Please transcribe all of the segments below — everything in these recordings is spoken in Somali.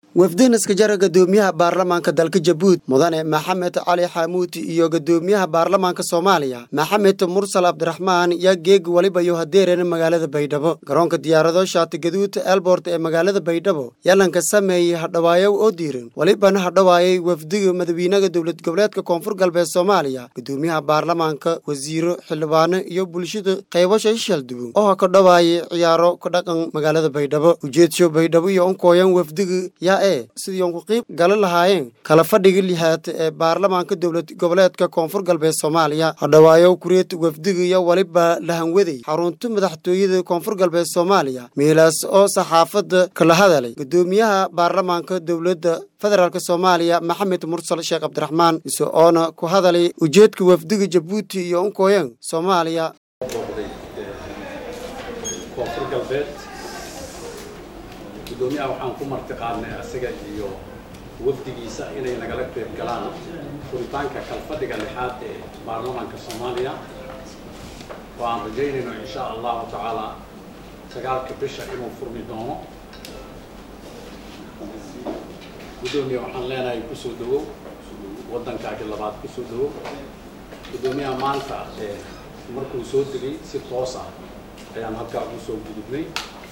wafdin iskajara gadoomiyaha baarlamaanka dalka jabuuti mudane maxamed cali xaamuuti iyo gadoomiyaha baarlamaanka soomaaliya maxamed mursal cabdiraxmaan yaa geeg weliba yo hadeeren magaalada baydhabo garoonka diyaarado shaati gaduud elbort ee magaalada baydhabo yalanka sameeyey hadhawaayo oo diiran welibana hadhawaayay wafdiga madawiinaha dowlad goboleedka koonfur galbeed soomaaliya gadoomiyaha baarlamaanka wasiiro xildhibaano iyo bulshada qaybasha shaldubo oo ka dhawaayay ciyaaro ka dhaqan magaalada baydhabo ujeedsho baydhabo iyo unkooyan wafdiga yaa ee sidii uun ku qiib gala lahaayeen kala fadhiga lixaad ee baarlamaanka dowlad goboleedka koonfur galbeed soomaaliya hadhawaayo kureed wafdiga iyo weliba lahanwaday xarunta madaxtooyada koonfur galbeed soomaaliya meelaas oo saxaafadda kala hadalay gadoomiyaha baarlamaanka dowladda federaalk soomaaliya maxamed mursal sheekh cabdiraxmaan ise oona ku hadalay ujeedka wafdiga jabuuti iyo unkooyan soomaaliya koonfur galbeed gudoomiyaha waxaan ku marti qaadnay asaga iyo wafdigiisa inay nagala qeyb galaan furitaanka kalfadhiga lixaad ee baarlamaanka soomaaliya oo aan rajaynayno insha allahu tacaala sagaalka bisha inuu furmi doono gudoomiya waxaan leenahay kusoo dhawow waddankaagi labaad kusoo dhawow gudoomiyaha maanta ee markuu soo degay si toos ah ayaan halkaa ugu soo gudubnay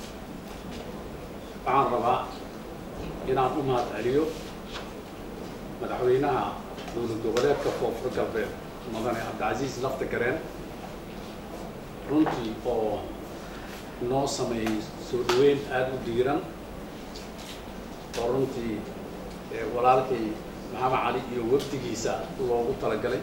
waxaan rabaa inaan u mahad celiyo madaxweynaha dowlad goboleedka koonfur galbeed mudane cabdicasiis lafta gareen runtii oo noo sameeyey soo dhaweyn aada u diiran oo runtii walaalkay maxamed cali iyo wafdigiisa loogu talagalay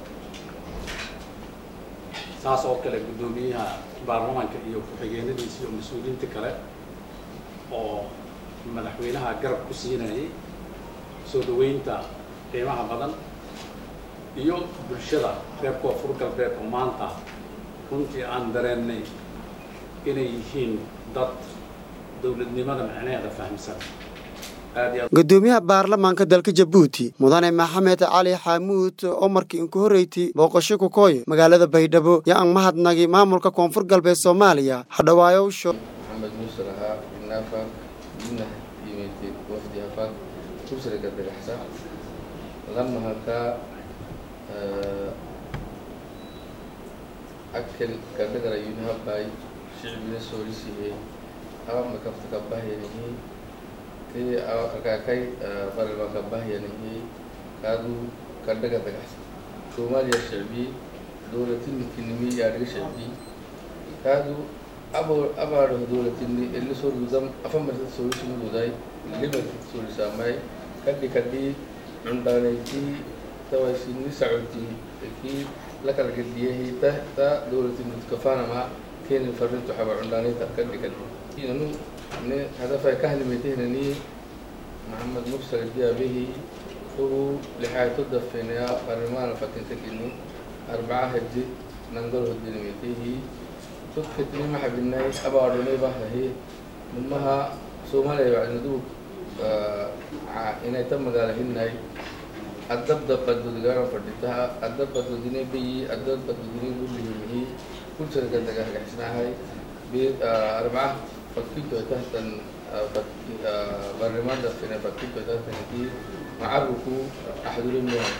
saas oo kale guddoomiyaha baarlamaanka iyo ku-xigeenadiisa iyo mas-uuliyiinta kale oo madaxweynaha garab ku siinayay soo dhaweynta qiimaha badan iyo bulshada reer koonfur galbeed oo maanta runtii aan dareennay inay yihiin dad dowladnimada macnaheeda fahamsan gadoomiyaha baarlamaanka dalka jabuuti mudane maxamed cali xaamuud oo markii inku horreyti booqasho kukooy magaalada baydhabo yo aan mahadnagi maamulka koonfur galbeed soomaaliya hadhawaayowsho محمد نصر ها النافع منه يميتي وفدي هفاك كسر قد الحسا لما هكا أكل قد قرا ينها باي شعب من السوريسي هي أما كفت كباه ينهي كي أكاكاي فرما كباه ينهي كادو قد قد الحسا سوماليا الشعبي دولة الكلمي يعني شعبي كادو abaadho dowlatinni illi sorgudam afamarta sorisumududay limartit sorisamay kadhi kadhi cundhaanayti tawaysinni sacoti ki lakala gediyahi ta ta dowlatinni kafanama keni farrinto xaba cundhaanayta kadhi kadhi inanu ne hadafay kahlimetehnani maxamed mursal diabehi ugu lixaato dafenaya arrimaana fatintakini arbaca hedi nangol hodinimetehi tudkitni maxabinay abaadhunay bahahi numaha soomaaliya wacnadu inay ta magaala hinay adabda badudgana fadhitaha adabadudine biyi adabadudine gulihimihi kulsarga dagahgaxsinahay arbaca fakkinto tahtan barlimada fina fakkinto tahtanki macaruku axdulimeha